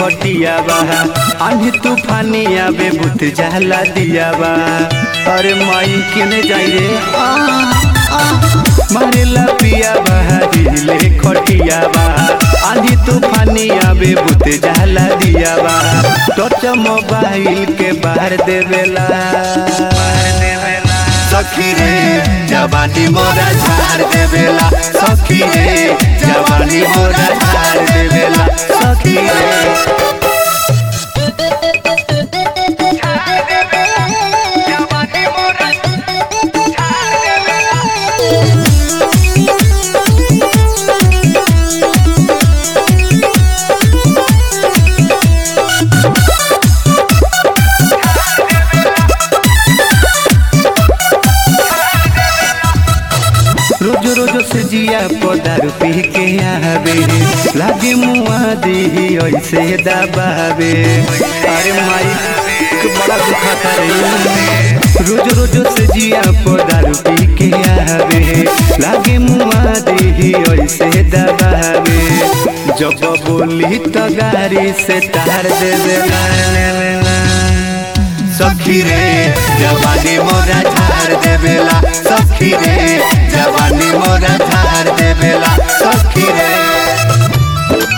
खटिया बा आंधी तूफानी आवे बुत जाला दिया बा अरे माई किने जाई रे आ, आ, मारेला पिया बा दिले खटिया बा आंधी तूफानी आवे बुत जाला दिया बा टच मोबाइल के बाहर देवेला सखी रे जवानी मोरा झाड़ देवेला सखी रे जवानी मोरा झाड़ देवेला सखी रे रोज रोज से जिया पदारू पी के आवे लागे मुआ दी ऐसे दबावे अरे माई के बड़ा दुखा रे रोज रोज से जिया पदारू पी के आवे लागे मुआ दी ऐसे दबावे जब बोली तो गाड़ी से तार दे देला सखी रे जवानी मोरा झाड़ देवेला सखी रे जवानी मोरा झाड़ देवेला सखी रे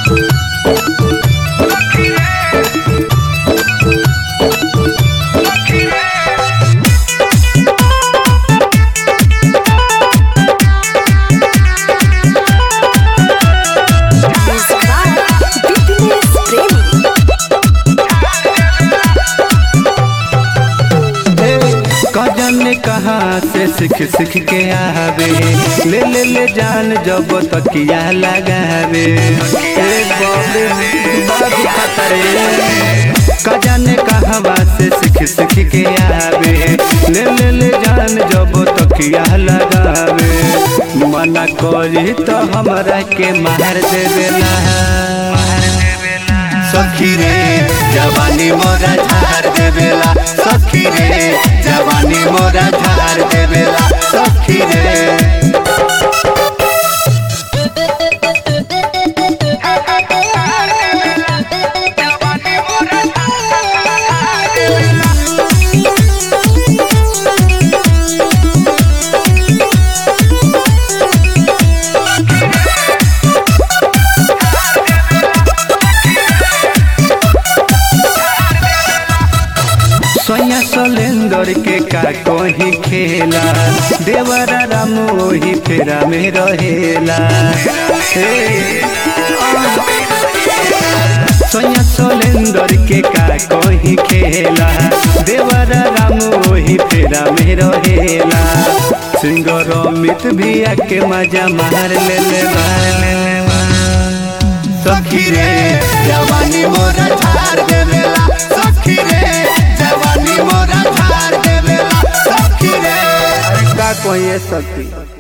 कजन ने कहा से सीख सीख के आवे ले ले ले जान जब तकिया लगावे ए बाबे बात खतरे कजन ने कहवा से सीख सीख के आवे ले ले ले जान जब तकिया लगावे मना करी तो हमरा के मार देवेला सखी रे जवानी मोरा झाड़ देवेला सखी रे जवानी मोरा झाड़ देवेला सखी रे सोया सोलेंदर के का कोही खेला देवरा राम ओही फेरा में रहेला हे, सोया सोलेंदर के का कोही खेला देवरा राम ओही फेरा में रहेला सिंगर अमित भी आके मजा मार ले ले सखी रे जवानी मोरा झाड़ देवेला सखी रे जवानी मोरा झाड़ देवेला सखी रे अरे का कोई सखी